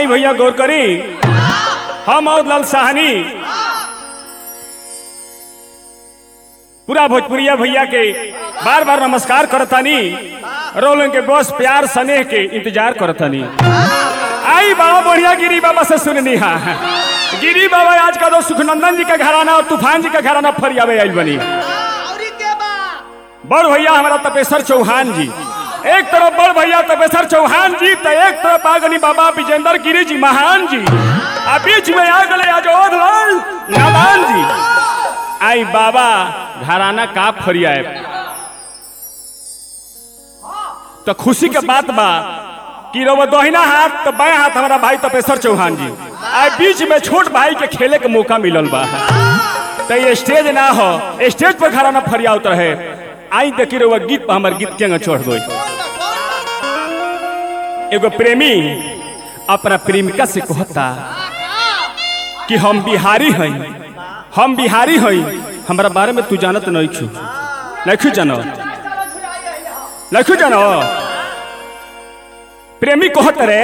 आई भैया गौर करी हम और लाल साहनी पूरा भोजपुरिया भैया के बार बार नमस्कार करतानी रोलन के बस प्यार स्नेह के इंतजार करतानी आई बाबा बढ़िया गिरी बाबा से सुननी हा गिरी बाबा आज का तो सुखनंदन जी का घराना और तूफान जी का घराना फरियावे आई बनी औरी के बा बड़ भैया हमारा तपेश्वर चौहान जी एक तरफ बड़ भैया तपेश्वर चौहान जी तो एक तरफ आगनी बाबा विजेंद्र गिरी जी महान जी आ बीच में आ गए अजोध लाल नादान जी आई बाबा घराना का फरियाए तो खुशी के बात बा कि रवा दोहिना हाथ तो बाएं हाथ हमारा भाई तपेश्वर चौहान जी आई बीच में छोट भाई के खेले के मौका मिलल बा तो ये स्टेज ना हो स्टेज पर खड़ा ना फरियावत रहे आई देखी रहुआ गीत पर हमार गीत के छोड़ गई एगो प्रेमी अपना प्रेमिका से कहता कि हम बिहारी हई हम बिहारी हई हमारा बारे में तू जानत नहीं छू नहीं जानो नहीं जानो प्रेमी कहत रे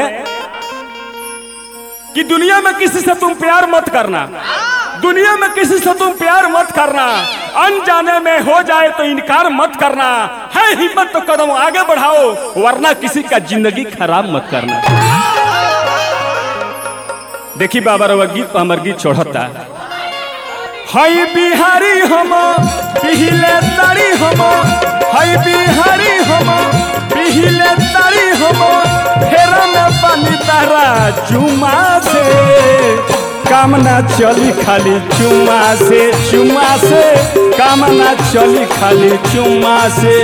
कि दुनिया में किसी से तुम प्यार मत करना दुनिया में किसी से तुम प्यार मत करना अनजाने में हो जाए तो इनकार मत करना है हिम्मत तो कदम आगे बढ़ाओ वरना किसी का जिंदगी खराब मत करना देखी बाबा रवा गीत पर हमार गीत चढ़ता हई बिहारी हम पिहिले तारी हम हई बिहारी हम पिहिले तारी हम फेरा में पानी तारा चुमा से कामना चली खाली चुमा से चुमा से कामना चली खाली चुमा से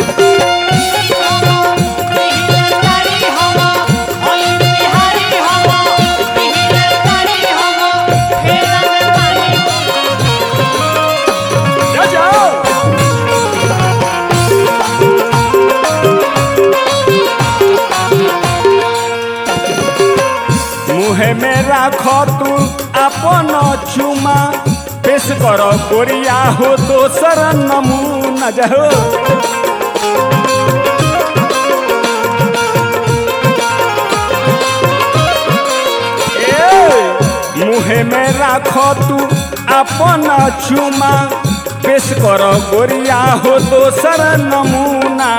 जा जाओ मुहे में राखो तू अपन चुमा पेश करो गोरिया हो दोसर नमूना जाओ ए, मुहे में राखो तू अपन चुमा पेश करो गोरिया हो दोसर नमूना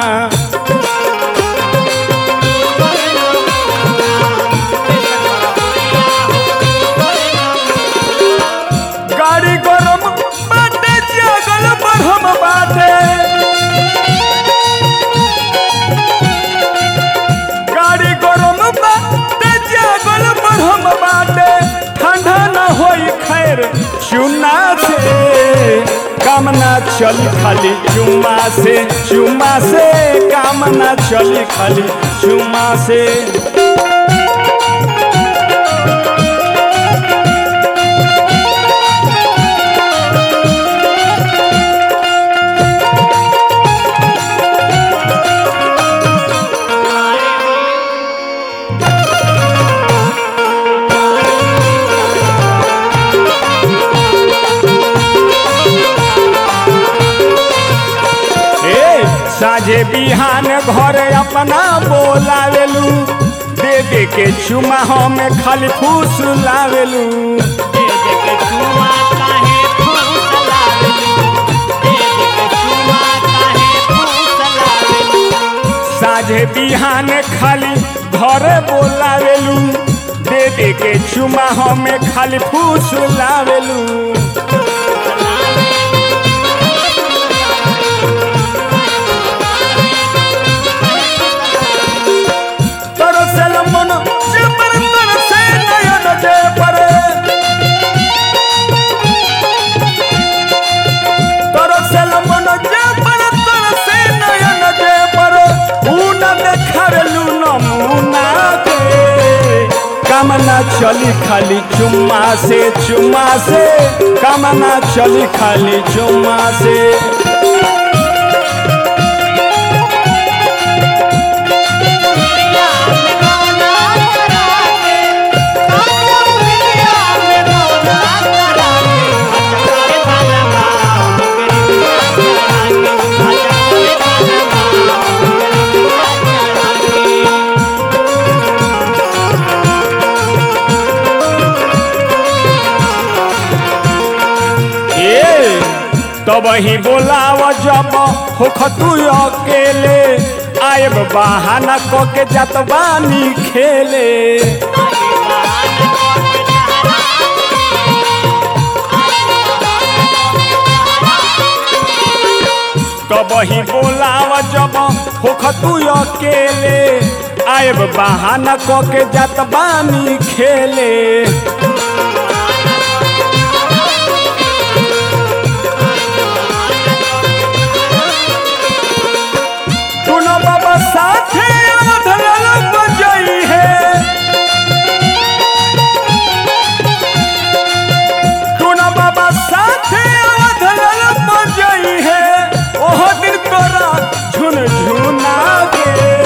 गाड़ी गरम बाटे जगल बढ़म बाटे गाड़ी गरम बाटे जगल बढ़म बाटे ठंडा न होई खैर चुना से कामना चली खाली चुमा से चुमा से कामना चली खाली चुमा से ए साझे बिहान घर अपना बोलावेलू दे दे के चुमा हम खाली फूस लावेलू साझे बिहान खाली घर बोलावेलू दे दे के चुमा हम खाली फूस लावेलू तरसल मन जबर तरसे नयन जे पर तरसल मन जबर तरसे नयन जे पर ऊन देखारलू नमूना के कामना चली खाली चुम्मा से चुम्मा से कामना चली खाली चुम्मा से तब ही बोलाव जब होख तू अकेले आएब बहाना क के जात बानी खेले तब ही बोलाव जब होख तू अकेले आएब बहाना क के जात बानी खेले सुनो बाबा साथे अवधल बजई है सुनो बाबा साथे अवधल बजई है ओह दिन तोरा झुन झुना गे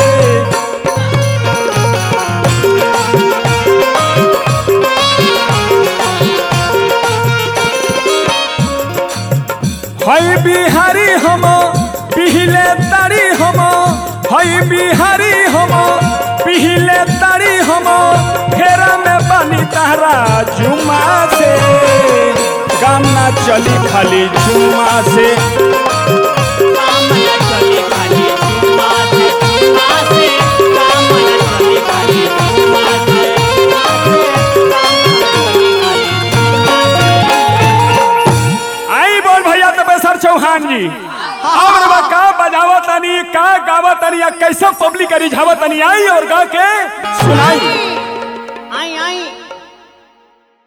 हई बिहारी हम पिहिले तारी हम हई बिहारी हम पिहिले तारी हम फेरा में बनी तारा जुमा से काम ना चली खाली जुमा से आई बोल भैया तपेसर चौहान जी और बा का बजावा तनी का गावा तनी या कैसे पब्लिक रिझावा तनी आई और गा के सुनाई आई आई